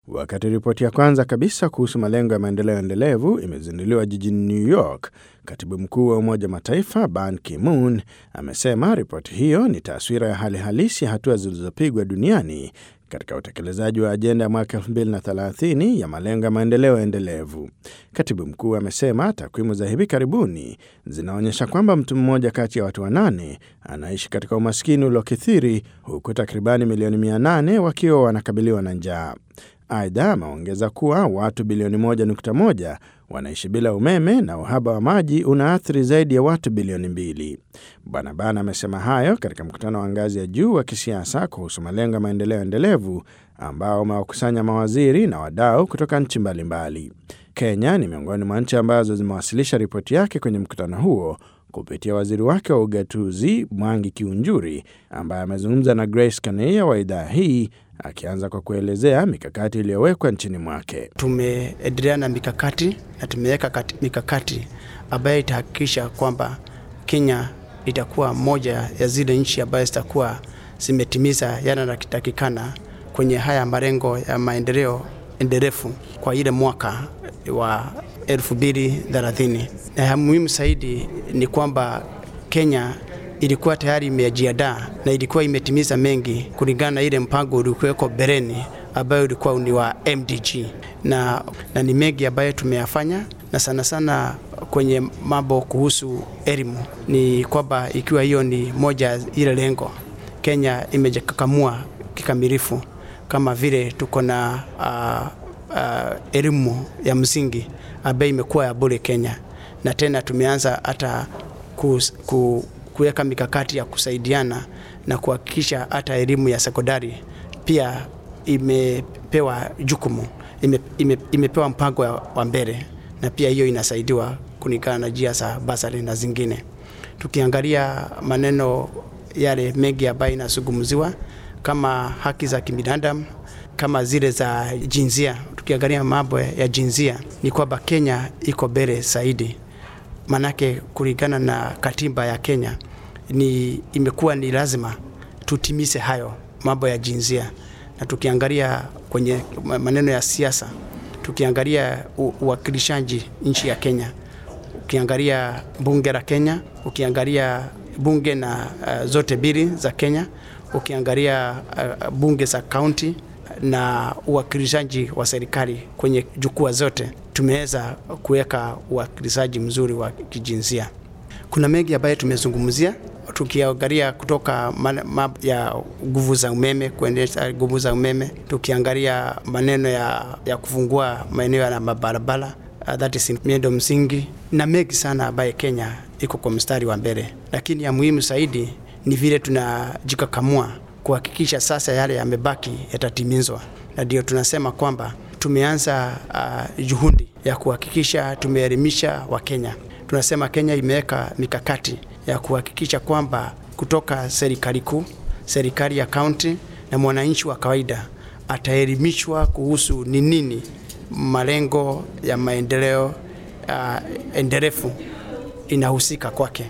Wakati ripoti ya kwanza kabisa kuhusu malengo ya maendeleo endelevu imezinduliwa jijini New York, katibu mkuu wa Umoja wa Mataifa Ban Ki-moon amesema ripoti hiyo ni taswira ya hali halisi ya hatua zilizopigwa duniani katika utekelezaji wa ajenda ya mwaka 2030 ya malengo ya maendeleo endelevu. Katibu mkuu amesema takwimu za hivi karibuni zinaonyesha kwamba mtu mmoja kati ya watu wanane anaishi katika umaskini uliokithiri huku takribani milioni 800 wakiwa wanakabiliwa na njaa. Aidha, ameongeza kuwa watu bilioni 1.1 wanaishi bila umeme na uhaba wa maji unaathiri zaidi ya watu bilioni mbili. Bwana Ban amesema hayo katika mkutano wa ngazi ya juu wa kisiasa kuhusu malengo ya maendeleo endelevu ambao umewakusanya mawaziri na wadau kutoka nchi mbalimbali. Kenya ni miongoni mwa nchi ambazo zimewasilisha ripoti yake kwenye mkutano huo kupitia waziri wake wa ugatuzi Mwangi Kiunjuri, ambaye amezungumza na Grace Kaneia wa idhaa hii, akianza kwa kuelezea mikakati iliyowekwa nchini mwake. Tumeendelea na mikakati na tumeweka mikakati ambayo itahakikisha kwamba Kenya itakuwa moja ya zile nchi ambayo zitakuwa zimetimiza yale yanayotakikana kwenye haya malengo ya maendeleo endelevu kwa ile mwaka wa 2030 na ya muhimu zaidi ni kwamba Kenya ilikuwa tayari imejiandaa na ilikuwa imetimiza mengi kulingana na ile mpango uliokuweko bereni ambayo ulikuwa ni wa MDG na, na ni mengi ambayo tumeyafanya na sana sana kwenye mambo kuhusu elimu ni kwamba ikiwa hiyo ni moja ile lengo, Kenya imejikakamua kikamilifu kama vile tuko na uh, uh, elimu ya msingi ambayo imekuwa ya bure Kenya, na tena tumeanza hata ku, ku, kuweka mikakati ya kusaidiana na kuhakikisha hata elimu ya sekondari pia imepewa jukumu ime, ime, imepewa mpango wa mbele, na pia hiyo inasaidiwa kulingana na njia za basari na zingine. Tukiangalia maneno yale mengi ambayo inazungumziwa kama haki za kibinadamu kama zile za jinsia, tukiangalia mambo ya jinsia ni kwamba Kenya iko mbele zaidi, manake kulingana na katiba ya Kenya ni imekuwa ni lazima tutimize hayo mambo ya jinsia. Na tukiangalia kwenye maneno ya siasa, tukiangalia uwakilishaji nchi ya Kenya, ukiangalia bunge la Kenya, ukiangalia bunge na uh, zote mbili za Kenya, ukiangalia uh, bunge za kaunti na uwakilishaji wa serikali kwenye jukwaa zote, tumeweza kuweka uwakilishaji mzuri wa kijinsia. Kuna mengi ambayo tumezungumzia tukiangalia kutoka map ya nguvu za umeme, kuendesha nguvu za umeme, tukiangalia maneno ya, ya kufungua maeneo ya mabarabara uh, that is miundo msingi na mengi sana ambaye Kenya iko kwa mstari wa mbele, lakini ya muhimu zaidi ni vile tunajikakamua kuhakikisha sasa yale yamebaki yatatimizwa, na ndio tunasema kwamba tumeanza uh, juhudi ya kuhakikisha tumeelimisha Wakenya. Tunasema Kenya imeweka mikakati ya kuhakikisha kwamba kutoka serikali kuu, serikali ya kaunti na mwananchi wa kawaida ataelimishwa kuhusu ni nini malengo ya maendeleo uh, endelevu inahusika kwake,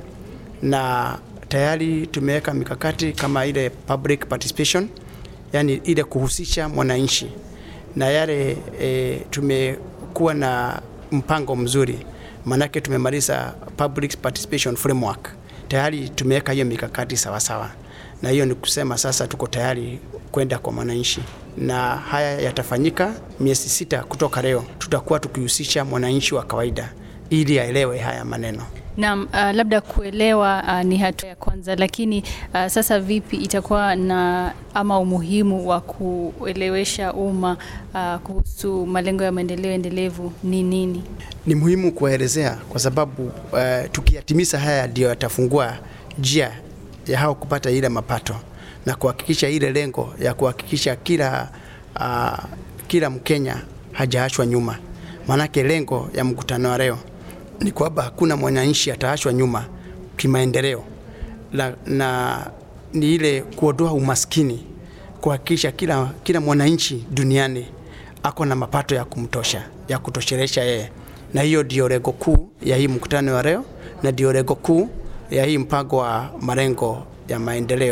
na tayari tumeweka mikakati kama ile public participation, yani ile kuhusisha mwananchi na yale e, tumekuwa na mpango mzuri, maanake tumemaliza public participation framework tayari tumeweka hiyo mikakati sawasawa sawa. Na hiyo ni kusema sasa tuko tayari kwenda kwa mwananchi, na haya yatafanyika miezi sita kutoka leo. Tutakuwa tukihusisha mwananchi wa kawaida ili aelewe haya maneno. Naam, uh, labda kuelewa uh, ni hatua ya kwanza, lakini uh, sasa vipi itakuwa na ama umuhimu wa kuelewesha umma uh, kuhusu malengo ya maendeleo endelevu ni nini? Ni muhimu kuwaelezea kwa sababu uh, tukiyatimiza haya ndio yatafungua njia ya hao kupata ile mapato na kuhakikisha ile lengo ya kuhakikisha kila uh, kila Mkenya hajaachwa nyuma. Maanake lengo ya mkutano wa leo ni kwamba hakuna mwananchi ataachwa nyuma kimaendeleo na, na ni ile kuondoa umaskini, kuhakikisha kila, kila mwananchi duniani ako na mapato ya kumtosha ya kutoshelesha yeye, na hiyo ndio lengo kuu ya hii mkutano wa leo na ndio lengo kuu ya hii mpango wa malengo ya maendeleo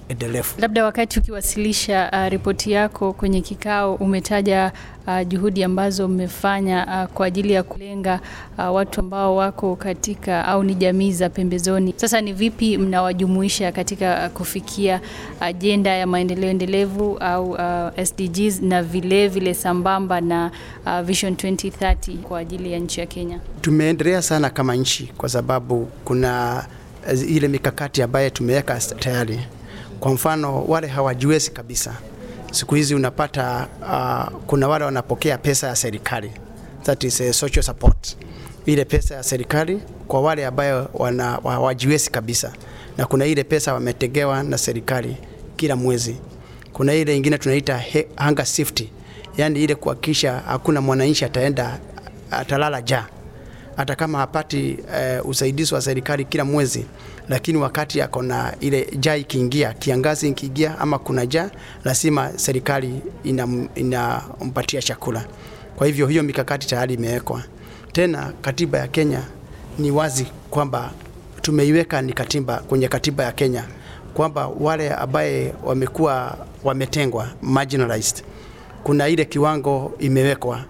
endelevu. Labda wakati ukiwasilisha uh, ripoti yako kwenye kikao umetaja uh, juhudi ambazo mmefanya uh, kwa ajili ya kulenga uh, watu ambao wako katika au ni jamii za pembezoni. Sasa ni vipi mnawajumuisha katika uh, kufikia ajenda ya maendeleo endelevu au uh, SDGs na vile vile sambamba na uh, Vision 2030 kwa ajili ya nchi ya Kenya? Tumeendelea sana kama nchi kwa sababu kuna ile mikakati ambayo tumeweka tayari. Kwa mfano wale hawajiwezi kabisa, siku hizi unapata uh, kuna wale wanapokea pesa ya serikali, that is a social support, ile pesa ya serikali kwa wale ambayo wana hawajiwezi kabisa, na kuna ile pesa wametegewa na serikali kila mwezi. Kuna ile ingine tunaita hunger safety, yani ile kuhakikisha hakuna mwananchi ataenda atalala njaa hata kama hapati uh, usaidizi wa serikali kila mwezi, lakini wakati ako na ile jaa ikiingia, kiangazi ikiingia ama kuna jaa, lazima serikali inampatia ina chakula. Kwa hivyo hiyo mikakati tayari imewekwa. Tena katiba ya Kenya ni wazi kwamba tumeiweka ni katiba kwenye katiba ya Kenya kwamba wale ambaye wamekuwa wametengwa marginalized, kuna ile kiwango imewekwa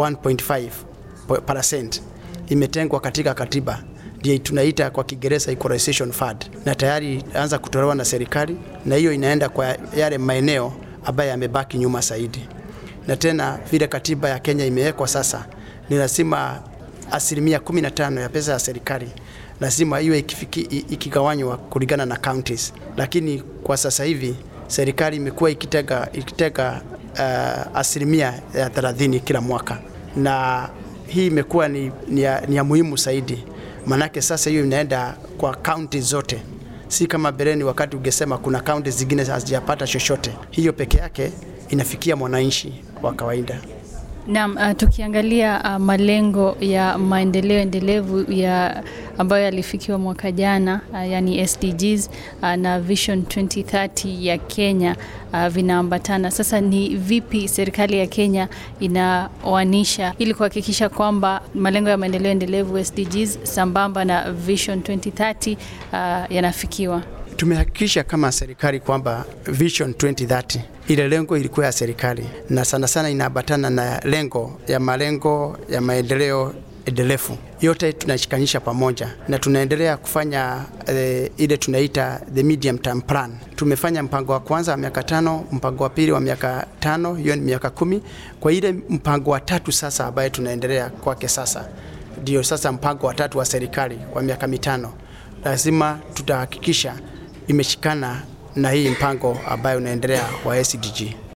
1.5% imetengwa katika katiba ndio tunaita kwa Kiingereza equalization fund, na tayari anza kutolewa na serikali, na hiyo inaenda kwa yale maeneo ambayo yamebaki nyuma zaidi. Na tena vile katiba ya Kenya imewekwa sasa, ni lazima asilimia 15 ya pesa ya serikali lazima iwe ikigawanywa kulingana na counties, lakini kwa sasa hivi serikali imekuwa ikitega, ikitega uh, asilimia ya 30 kila mwaka na hii imekuwa ni, ni, ya, ni ya muhimu zaidi, manake sasa hiyo inaenda kwa kaunti zote, si kama bereni wakati ungesema kuna kaunti zingine hazijapata chochote. Hiyo peke yake inafikia mwananchi wa kawaida. Naam, uh, tukiangalia uh, malengo ya maendeleo endelevu ya ambayo yalifikiwa mwaka jana uh, yani SDGs uh, na Vision 2030 ya Kenya uh, vinaambatana. Sasa ni vipi serikali ya Kenya inaoanisha ili kuhakikisha kwamba malengo ya maendeleo endelevu SDGs sambamba na Vision 2030 uh, yanafikiwa? Tumehakikisha kama serikali kwamba Vision 2030 ile lengo ilikuwa ya serikali na sana sana inaambatana na lengo ya malengo ya maendeleo endelevu. Yote tunashikanisha pamoja na tunaendelea kufanya eh, ile tunaita the medium term plan. Tumefanya mpango wa kwanza wa miaka tano, mpango wa pili wa miaka tano, hiyo ni miaka kumi. Kwa ile mpango wa tatu sasa ambaye tunaendelea kwake sasa, ndio sasa mpango wa tatu wa serikali wa miaka mitano, lazima tutahakikisha imeshikana na hii mpango ambayo unaendelea wa SDG.